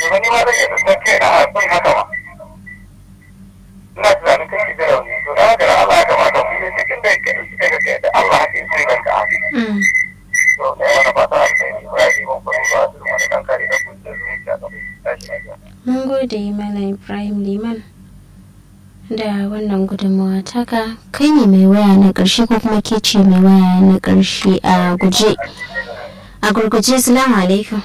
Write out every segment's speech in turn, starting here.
kuma ni ma zan iya tsantar kai na sun haka ma ina tunanin kai da rauni to da haka Allah ya kamata mu yi cikin da kai suka ga kai da Allah hakin sai ga ka Mm. to ne wani fata alheri ba ya yi mun kuma ba su mana dan kare da kun da zuciya da tashi lafiya Mun gode mana Ibrahim Liman da wannan gudunmawa taka kai ne mai waya na ƙarshe ko kuma ke ce mai waya na ƙarshe a guje. A gurguje salamu alaikum.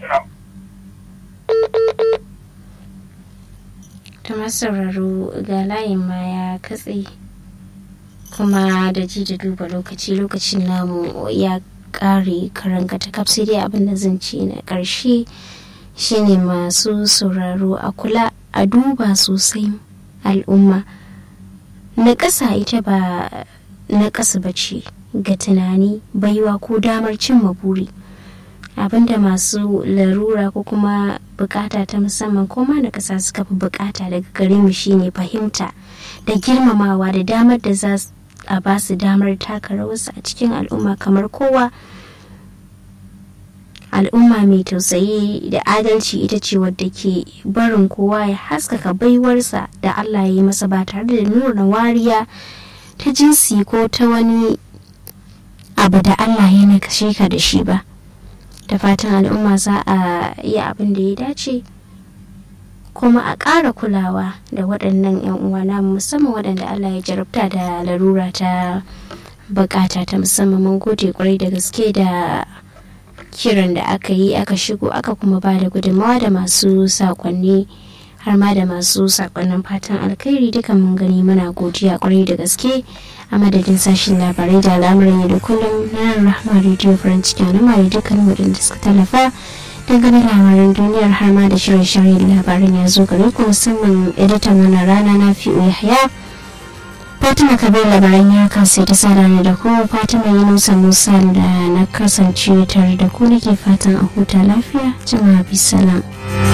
Ta masu sauraro ga layin ma ya katse kuma da ji da duba lokaci lokacin namu ya ƙare karanga ta kaf sai dai abin da zan ce na ƙarshe. shine masu sauraro a kula a duba sosai al'umma na ƙasa ita ba na ƙasa ba ce ga tunani baiwa ko damar cimma buri abinda masu larura ko kuma bukata ta musamman ko ma na ƙasa suka fi bukata daga gare mu shine fahimta da girmamawa da damar da za a ba su damar taka rawarsu a cikin al'umma kamar kowa al'umma mai tausayi da adalci ita ce wadda ke barin kowa ya haskaka baiwarsa da Allah ya yi masa ba tare da nuna wariya ta jinsi ko ta wani abu da Allah ya na kashe ka da shi ba da fatan al'umma za a yi abin da ya dace kuma a ƙara kulawa da waɗannan 'yan uwana musamman waɗanda Allah ya jarabta da larura ta bukata ta musamman mun gode kwarai da gaske da kiran da aka yi aka shigo aka kuma ba da gudunmawa da masu sakonni har ma da masu sakonnin fatan alkhairi duka mun gani muna godiya kwarai da gaske a madadin sashen labarai da al'amuran yau da kullum na rahama radio farin ciki na mara dukkan waɗanda suka tallafa dangane labaran duniyar har ma da shirye-shiryen labaran ya zo gare ku musamman editan wannan rana na fi yahya fatima kabir labaran ya kasai ta sada ne da kuma fatima yunusa musa da na kasance tare da ku nake fatan a huta lafiya jama'a bisalam